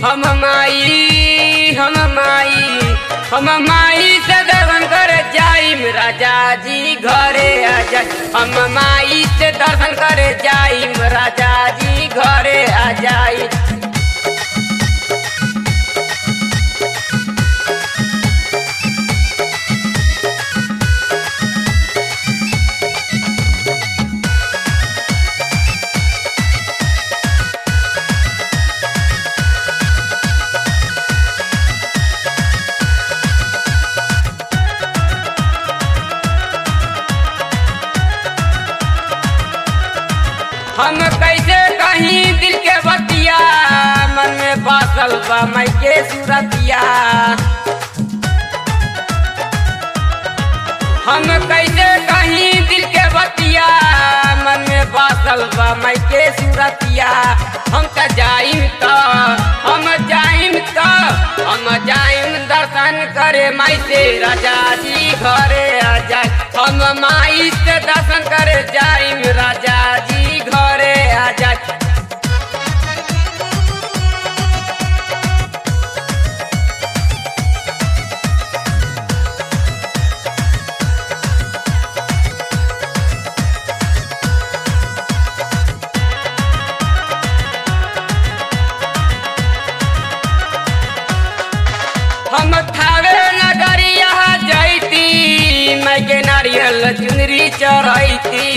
हम माई हम माई हम माई से दर्शन करे जाइम राजा जी घरे आ जाई हम माई से दर्शन करे जाइम राजा जी घरे आ जाई हम कैसे कहीं दिल के बतिया मन में बासल बा मई के सूरतिया हम कैसे कहीं दिल के बतिया मन में बासल बा मई के सूरतिया हम त जाइम त हम जाइम त हम जाइम दर्शन करे माई से राजा जी घरे आ जाए हम माई से दर्शन करे जाइम राजा जी घरे आ जाए हम थावे नगरिया जैती मैं के नारियल चुनरी चढ़ैती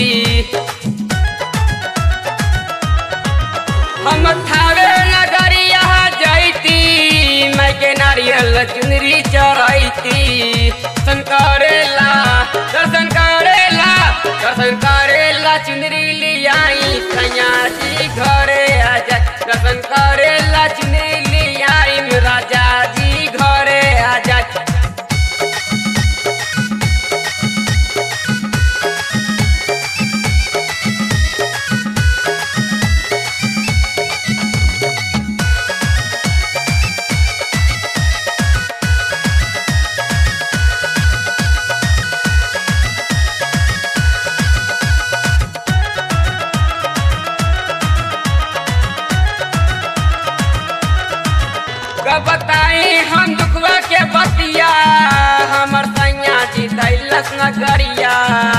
हम थावे नगरिया जैती मैं के नारियल चुनरी चढ़ैती दर्शन करेला दर्शन करेला दर्शन करेला चुनरी लियाई सैया जी घरे आ जाए दर्शन करेला चुनरी लियाई राजा जी घरे आ जाए कब बताई हम दुखवा के बतिया हमर सैया जी दैलस नगरिया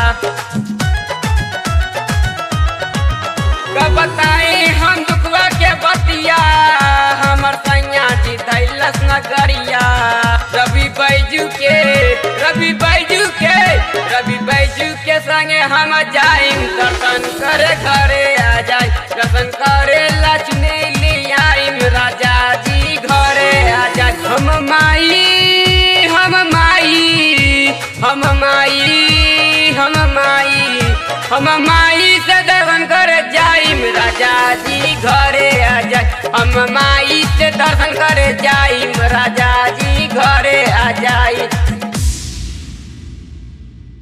कब बताई हम दुखवा के बतिया हमर सैया जी दैलस नगरिया रवि बैजू के रवि बैजू के रवि बैजू के संगे हम जाइम दर्शन करे घरे आ जाए दर्शन करे लक्ष्मी लियाइम राजा जी घरे आ जाए हम माई हम माई हम माई हम माई हम माई से दर्शन करे जाइम राजा जी घरे आ जाए हम माई से दर्शन करे जाइम राजा जी घरे आ जाई